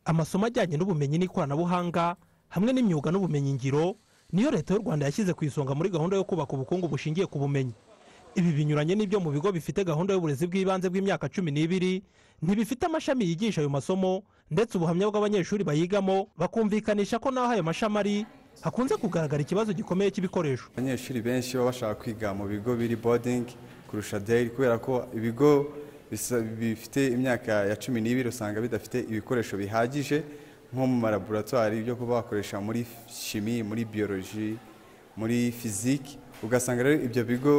amasomo ajyanye n'ubumenyi n'ikoranabuhanga hamwe n'imyuga n'ubumenyingiro niyo leta y'u rwanda yashyize ku isonga muri gahunda yo kubaka ubukungu bushingiye ku bumenyi ibi binyuranye n'ibyo mu bigo bifite gahunda y'uburezi bw'ibanze bw'imyaka cumi n'ibiri ntibifite amashami yigisha ayo masomo ndetse ubuhamya bw'abanyeshuri bayigamo bakumvikanisha ko n'aho ayo mashami ari hakunze kugaragara ikibazo gikomeye cy'ibikoresho abanyeshuri benshi baba bashaka kwiga mu bigo biri bodingi kurusha dayari kubera ko ibigo bisa- bifite imyaka ya cumi n'ibiri usanga bidafite ibikoresho bihagije nko mu malaboratwari byo kuba bakoresha muri shimi muri biyoloji muri fiziki ugasanga rero ibyo bigo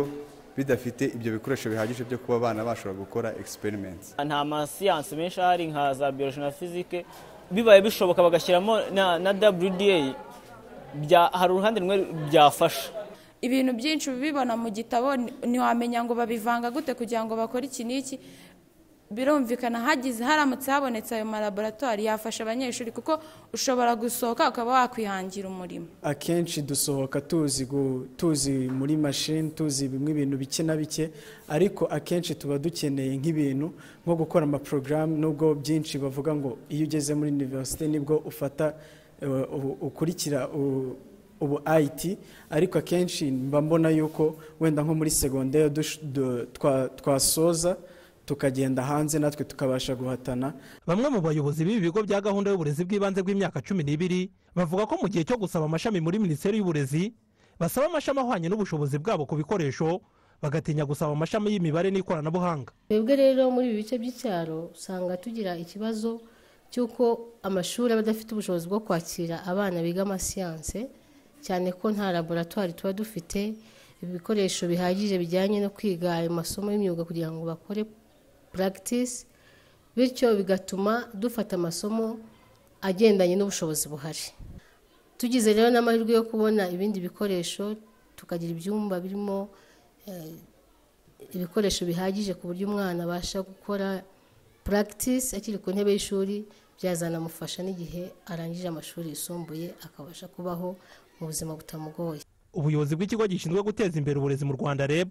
bidafite ibyo bikoresho bihagije byo kuba abana bashobora gukora experiments nta masiyansi menshi ahari nka za bioloji na fizike bibaye bishoboka bagashyiramo na, na wda bya, hari uruhande rumwe byafasha ibintu byinshi ubibona mu gitabo ni- ntiwamenya ngo babivanga gute kugira ngo bakore iki n'iki birumvikana hagize haramutse habonetse ayo malaboratwari yafasha abanyeshuri kuko ushobora gusohoka ukaba wakwihangira umurimo akenshi dusohoka tuzi gu- tuzi muri mashini tuzi bimwe ibintu bike na bike ariko akenshi tuba dukeneye nk'ibintu nko gukora amaporogaramu nubwo byinshi bavuga ngo iyo ugeze muri univerisite nibwo ufata eh, ubu- ukurikira u- ubu IT ariko akenshi mba mbona yuko wenda nko muri segonderi dush- du- twa- twasoza tukagenda hanze natwe tukabasha guhatana bamwe mu bayobozi b'ibi bigo bya gahunda y'uburezi bw'ibanze bw'imyaka cumi n'ibiri bavuga ko mu gihe cyo gusaba amashami muri minisiteri y'uburezi basaba amashami ahwanye n'ubushobozi bwabo ku bikoresho bagatinya gusaba amashami y'imibare n'ikoranabuhanga twebwe rero muri ibi bice by'icyaro usanga tugira ikibazo cy'uko amashuri aba adafite ubushobozi bwo kwakira abana biga amasiyanse cyane ko nta laboratwari tuba dufite ibikoresho bihagije bijyanye no kwiga ayo masomo y'imyuga kugira ngo bakore puragitisi bityo bigatuma dufata amasomo agendanye n'ubushobozi buhari tugize rero n'amahirwe yo kubona ibindi bikoresho tukagira ibyumba birimo eh, ibikoresho bihagije ku buryo umwana abasha gukora puragitisi akiri ku ntebe y'ishuri byazanamufasha n'igihe arangije amashuri yisumbuye akabasha kubaho mu buzima butamugoye ubuyobozi bw'ikigo gishinzwe guteza imbere uburezi mu rwanda reb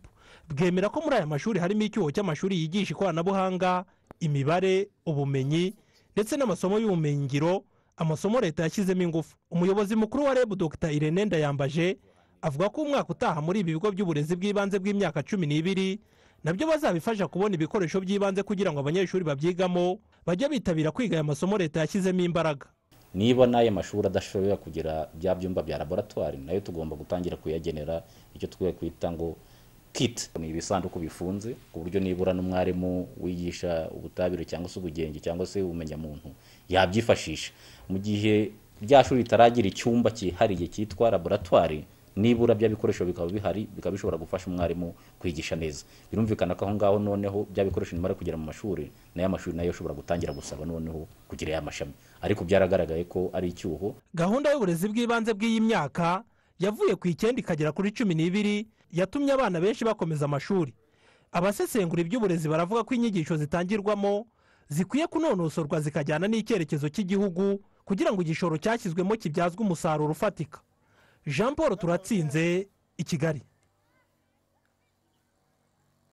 bwemera ko muri aya mashuri harimo icyuho cy'amashuri yigisha ikoranabuhanga imibare ubumenyi ndetse n'amasomo y'ubumenyingiro amasomo leta yashyizemo ingufu umuyobozi mukuru wa reb dr irene ndayambaje avuga ko umwaka utaha muri ibi bigo by'uburezi bw'ibanze bw'imyaka cumi n'ibiri nabyo bazabifasha kubona ibikoresho by'ibanze kugira ngo abanyeshuri babyigamo bajye bitabira kwiga aya masomo leta yashyizemo imbaraga niba n'ayo mashuri adashobora kugira bya byumba bya laboratwari nayo tugomba gutangira kuyagenera icyo twe kwita ngo kit ni ibisanduku bifunze ku buryo nibura n'umwarimu wigisha ubutabire cyangwa se ubugenge cyangwa se ubumenyamuntu yabyifashisha mu gihe rya shuri ritaragira icyumba cyihariye cyitwa laboratwari nibura bya bikoresho bikaba bihari bikaba bishobora gufasha umwarimu kwigisha neza birumvikana ko aho ngaho noneho bya bikoresho nyuma yo kugera mu mashuri nayo amashuri nayo ashobora gutangira gusaba noneho kugira ya mashami ariko byaragaragaye ko ari icyuho gahunda y'uburezi bw'ibanze bw'iyi myaka yavuye ku icyenda ikagera kuri cumi n'ibiri yatumye abana benshi bakomeza amashuri abasesengura iby'uburezi baravuga ko inyigisho zitangirwamo zikwiye kunonosorwa zikajyana n'icyerekezo cy'igihugu kugira ngo igishoro cyashyizwemo kibyazwe umusaruro ufatika jean paul turatsinze i kigali